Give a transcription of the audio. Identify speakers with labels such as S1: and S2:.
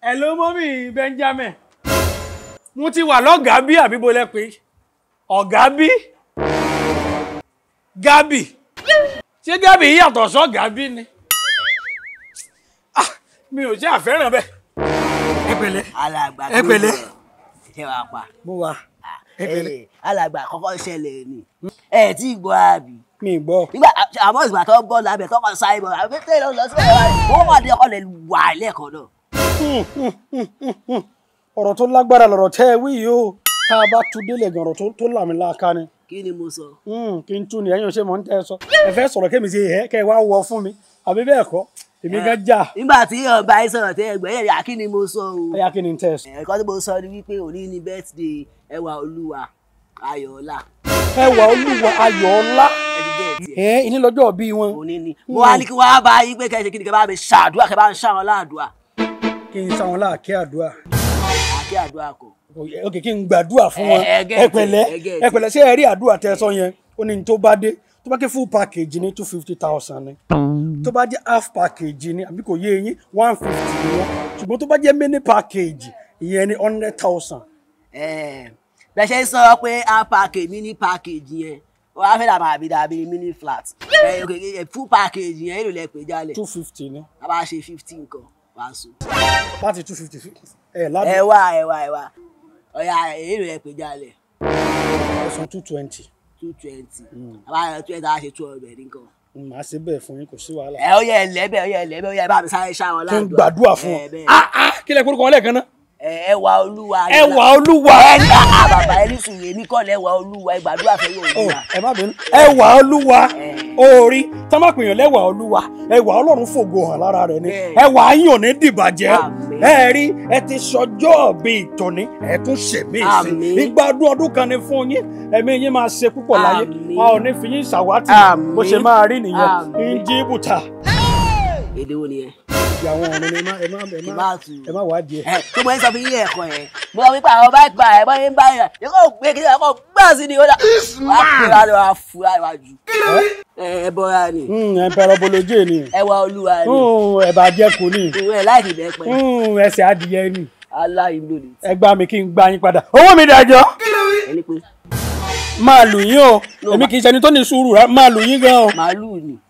S1: Hello mọ́mí Benjamin. Mo ti wà lọ́gàá bí àbí bo lẹ pé ọ̀gá bí? Gábì. Ṣé Gábì yàtọ̀ sọ́gàá bí ni? Ah, mi ò ṣe àfẹ́ràn bẹ́ẹ̀. Ẹ pẹ̀lẹ́.
S2: alàgbà
S1: Ẹ pẹ̀lẹ́.
S2: ṣe wàá pa
S1: Mo wà. Ẹ pẹ̀lẹ́.
S2: Eh, alàgbà kọ́kọ́ ṣẹlẹ̀ ni ẹ tí ì gbọ́ àbí
S1: Mi ì gbọ́.
S2: nígbà àmọ́ ìgbà tó bọ́ lábẹ́ tó kàn sáré bọ̀ àbí tẹ́lẹ̀ lọ sí ẹ̀rọ wọ́n wà ní ọkọ̀ lè wà lẹ́ẹ̀kan náà.
S1: Ọ̀rọ̀ tó lágbára lọ̀rọ̀ tẹ́ ẹ wí yìí o. Tá a bá tu délé gan ọ̀rọ̀ tó- tó làmìlaka ni.
S2: kí ni mo sọ.
S1: Hmm, kí n tún ni ẹ̀yin ò ṣe mọ̀ ń tẹ́ ẹ sọ. Ẹ fẹ́ sọ̀rọ̀ kémi ṣe ẹ̀ kẹ́ ẹ wá wọ fún mi. Àbí bẹ́ẹ̀ kọ́? Èmi gan jà.
S2: nígbà tí ọba yìí sọ̀rọ̀ tẹ́ ẹgbẹ́ yẹn kí ni mo sọ o.
S1: Ẹ̀yà kí ni ń tẹ́ ẹ sọ?
S2: ẹ̀kọ́ tí mo sọ ni wípé òní ni birthday ẹwà olúwa ayọ̀ọ́lá
S1: Ẹwà olúwa ayọ̀ ọlá.
S2: ẹ̀dígẹ́ẹ̀tì
S1: Ẹ ìní lọ́jọ́ bí wọn.
S2: òní ni. mo wá ní kí wọ́n á bá yín pé kẹ́sì kí ni kẹ́ bá mi ṣàdúrà kẹ́ bá ń ṣàwọn láàdúrà
S1: Kí n sáwọn láàkí àdúrà.
S2: àkí àdúrà kọ.
S1: Ok kí n gbàdúrà fún wọn.
S2: Ẹ- ẹ get
S1: Ẹ
S2: it,
S1: pẹ̀lẹ́.
S2: ẹ get it.
S1: Ẹ pẹ̀lẹ́ ṣé ẹ rí àdúrà tẹ́ ẹ sọ yẹn? Ó ní ní tó bá dé. Tó bá ké full package ní two fifty thousand ni. Tó bá jẹ́ half package ni àbí kò yé yín one fifty ni wọ́n. Ṣùgbọ́n tó bá jẹ́ mini package ìyẹn ni hundred thousand.
S2: Eh, bẹ́ẹ̀ ṣe ń sọ pé a package mini package yẹn wọ́n á fẹ́ dàbà àbí dàbí mini flat Eh, ok, eh, full package yẹn èlò lẹ pé jálẹ̀
S1: two fifty ni.
S2: a bá ṣe fifteen kan wàá sùn.
S1: Láti two fifty ẹ̀
S2: ẹ
S1: ládùn
S2: wá ẹ wá ẹ wá ọ̀yà èlò lẹ pé jálẹ̀
S1: ẹ̀sán two twenty.
S2: two twenty a bá yẹ twenty a ṣe two hundred nǹkan.
S1: Màá ṣe bẹ́ẹ̀ fún yín kò sí wàhálà.
S2: ẹ ó yẹ ẹlẹ́bẹ̀ ó yẹ ẹlẹ́bẹ̀ ó yẹ bá mi sáré ṣáwọn
S1: Kí n
S2: ládùúgbò.
S1: gbàdúrà fún
S2: ẹ
S1: wọn.
S2: bẹ́ẹ̀.
S1: Ah ah kí lẹ kórúkọ wọn lẹ́ẹ̀kan náà?
S2: ẹ ẹwà olúwa
S1: Ẹwà olúwa.
S2: ẹni àá bàbá ẹni sùn èmi kọ́ lẹ́wà olúwa ẹ gbàdúrà fẹ́ yóò
S1: Oh,
S2: olúwa.
S1: ẹ má bínú. ẹwà olúwa orí tá má pèèyàn lẹ́wà olúwa ẹwà ọlọ́run fògo hàn lára rẹ̀ ni
S2: Bẹ́ẹ̀.
S1: ẹwà yín ò ní dìbàjẹ́
S2: Àmín.
S1: ẹ rí ẹ ti sọjọ́ bí ìtọ́ni ẹ tún ṣèmí sí
S2: Àmín.
S1: ìgbà ọdún ọdún kan ni fún yín ẹ̀mí yín máa ṣe púpọ̀ láyé
S2: Àmín.
S1: a ò ní fi yín ṣàwátì
S2: Àmín.
S1: bó ṣe máa rí nìyẹn
S2: Àmín.
S1: ń jí bùtà
S2: èdè wo nìyẹn.
S1: ìjà àwọn ọ̀run ni ẹ má ẹ má ẹ má
S2: Ìbáàtú.
S1: ẹ má wá jẹ.
S2: ẹ tó mọ ẹ sọ fún yín ẹ̀kọ́ yẹn mo sọ wípé àwọn báyìí pa ẹ̀ báyìí ń bá yẹn yẹ kó gbé kí ẹ kó gbà sí ni ó dà wàá pè wá lọ wàá fura wájú ẹ ẹ bọ́ra ni
S1: ẹ pẹ̀rọ bolojé ni
S2: ẹwà olúwa ni
S1: ẹ bá jẹ́ kù ni
S2: ìwé ẹ̀ láìkì bẹ́ẹ̀ pẹ́
S1: ẹsẹ̀ adìyẹ ni
S2: aláìlú ni
S1: ẹ gbá mi kí n gbá yín padà owó mi dájọ́.
S2: ẹni pé
S1: máa lù yín o èmi kì í ṣẹni tó ní sùúrù rẹ máa lù yín gan o
S2: màálù ni